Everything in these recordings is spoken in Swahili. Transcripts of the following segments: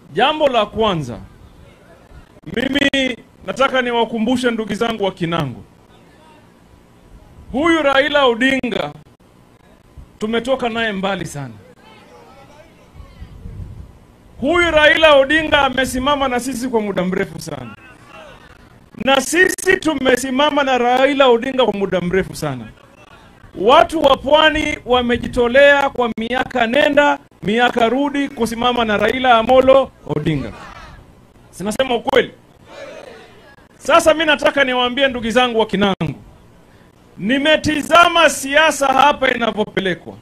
Jambo la kwanza, mimi nataka niwakumbushe ndugu zangu wa Kinango, huyu Raila Odinga tumetoka naye mbali sana. Huyu Raila Odinga amesimama na sisi kwa muda mrefu sana, na sisi tumesimama na Raila Odinga kwa muda mrefu sana. Watu wa pwani wamejitolea kwa miaka nenda miaka rudi kusimama na Raila Amolo Odinga. Sinasema ukweli? Sasa mi nataka niwaambie ndugu zangu wa Kinango, nimetizama siasa hapa inavyopelekwa.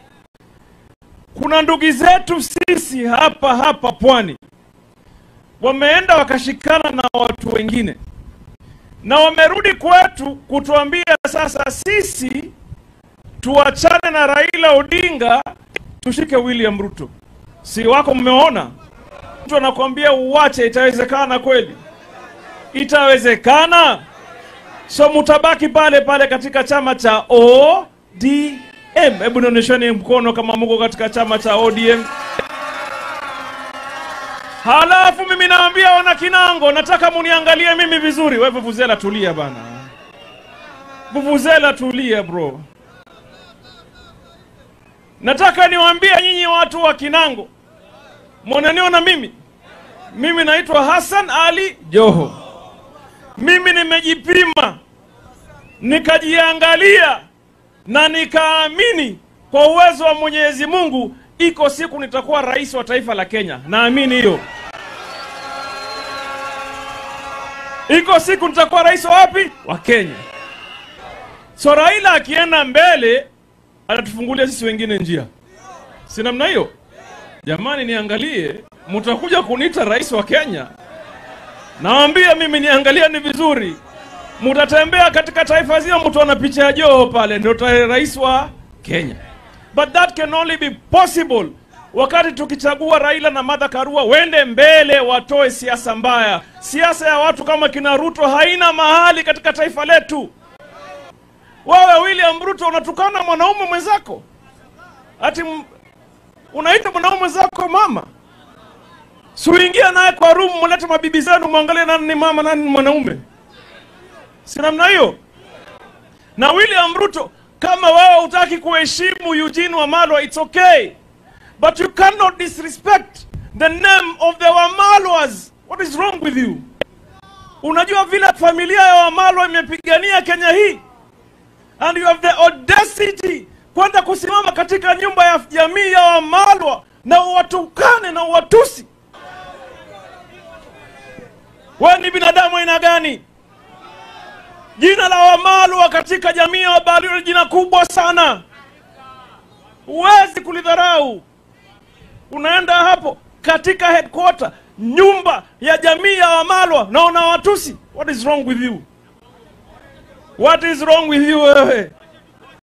Kuna ndugu zetu sisi hapa hapa pwani wameenda wakashikana na watu wengine na wamerudi kwetu kutuambia sasa sisi tuachane na Raila Odinga tushike William Ruto. Si wako mmeona? Mtu anakuambia uwache, itawezekana kweli? Itawezekana? So mutabaki pale pale katika chama cha ODM. Hebu nionyesheni mkono kama mko katika chama cha ODM. Halafu mimi naambia wana Kinango, nataka muniangalie mimi vizuri. Wewe Vuvuzela, tulia bana. Vuvuzela, tulia bro. Nataka niwaambie nyinyi watu wa Kinango, mwananiona mimi, mimi naitwa Hassan Ali Joho. Mimi nimejipima nikajiangalia na nikaamini kwa uwezo wa Mwenyezi Mungu, iko siku nitakuwa rais wa taifa la Kenya. Naamini hiyo. Iko siku nitakuwa rais wa wapi? Wa Kenya. So Raila akienda mbele atatufungulia sisi wengine njia, si namna hiyo? Jamani, niangalie, mtakuja kuniita rais wa Kenya? Nawaambia mimi, niangalia ni vizuri, mtatembea katika taifa zima, mtu ana picha ya Joho pale, ndio rais wa Kenya. But that can only be possible wakati tukichagua Raila na Martha Karua wende mbele, watoe siasa mbaya. Siasa ya watu kama kina Ruto haina mahali katika taifa letu. Wewe William Ruto unatukana mwanaume mwenzako, ati unaita mwanaume mwenzako mama? Siuingia naye kwa room, mulete mabibi zenu, mwangalie nani ni mama, nani ni mwanaume. Si namna hiyo? Na William Ruto, kama wewe hutaki kuheshimu Eugene Wamalwa, it's okay but you cannot disrespect the name of the Wamalwas. What is wrong with you? Unajua vile familia ya Wamalwa imepigania Kenya hii and you have the audacity kwenda kusimama katika nyumba ya jamii ya Wamalwa na uwatukane na uwatusi. Wewe ni binadamu aina gani? Jina la Wamalwa katika jamii ya Wabalio ni jina kubwa sana, huwezi kulidharau. Unaenda hapo katika headquarter, nyumba ya jamii ya Wamalwa na una watusi. What is wrong with you? What is wrong with you wewe?